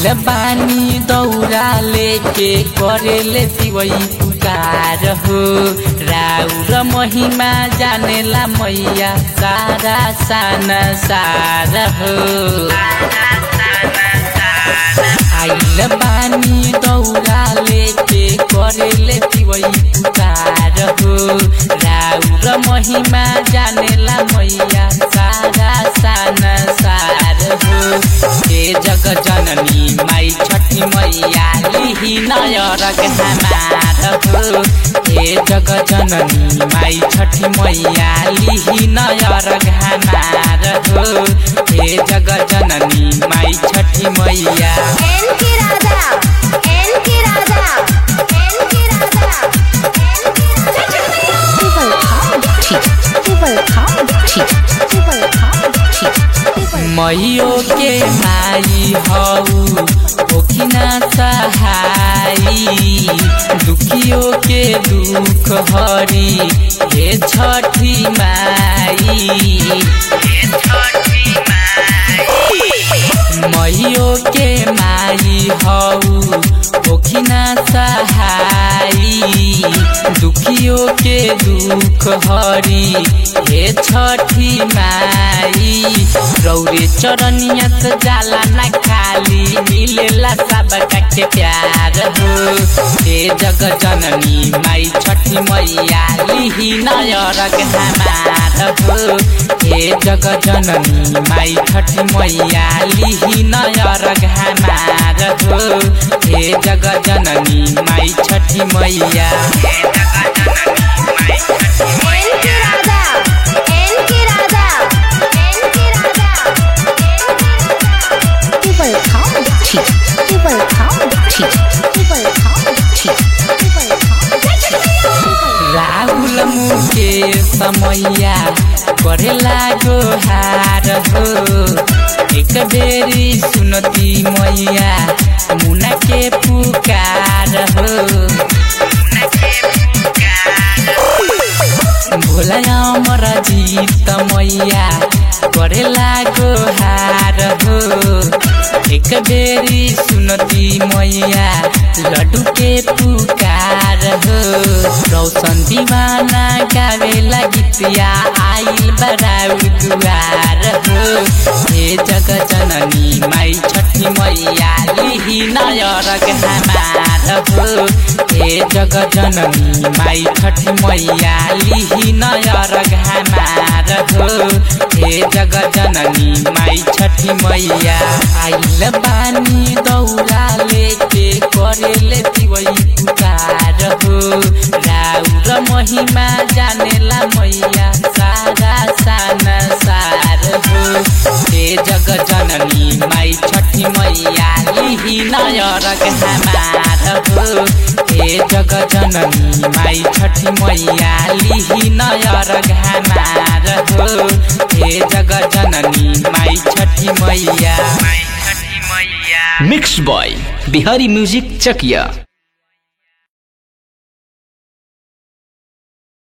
आइल बानी दौरा लेके करेले तिवई पुकार हो राउर महिमा जानेला मैया सारा सान सार हो आइल बानी दौरा लेके करेले तिवई पुकार हो राउर महिमा जानेला मैया सारा सान सार हो हे जग जननी माई छठी मैया लिही नयरग हमार हो हे जग जननी माई छठी मैया लिही नयरग हमार हो हे जग जननी माई छठी मैया एन की राजा एन की राजा एन की राजा टिबल खाओ ठीक टिबल खाओ ठीक टिबल खाओ ठीक मैयो के माई हऊ ओखिना सहाई दुखियो के दुख हरी हे छठी माई मैयो के माई हऊ ओखिना सहाई दुखियो के दुख हरी हे छठी माई रौरे चरनिया से जाला ना खाली मिलेला सब के प्यार हो हे जग जननी माई छठी मैया लिही नयरग हमार हो हे जग जननी माई छठी मैया लिही नयरग हमार हो हे जग जननी माई छठी मैया एन की राजा एन की राजा एन की राजा टिबल खाओ ठीक टिबल खाओ ठीक टिबल खाओ ठीक टिबल खाओ राहुल मुके समैया करे लागो हार हो एक बेरी सुनती मैया मुना के पुकार हो भोला अमर जीत मैया करे लागो हार हो एक बेरी सुनती मैया लड्डू के पुकार हो रौशन दीवाना गावेला गीतिया आइल बराउ दुआर हो हे जग जननी माई छठी मैया लिही नयरग हमार हो हे जग जननी माई छठी मैया लिही नयरग हमार हो हे जग जननी माई छठी मैया आइल बानी दौरा लेके करेले तिवई पुकार हो राउर महिमा जानेला मैया सारा सान सार हो हे जग जननी माई छठी मैया लिही नयरग हमार हो हे जग जननी माई छठी मैया लिही नयरग हमार हो हे जग जननी माई Chhathi Maiya mix by Bihari music Chakiya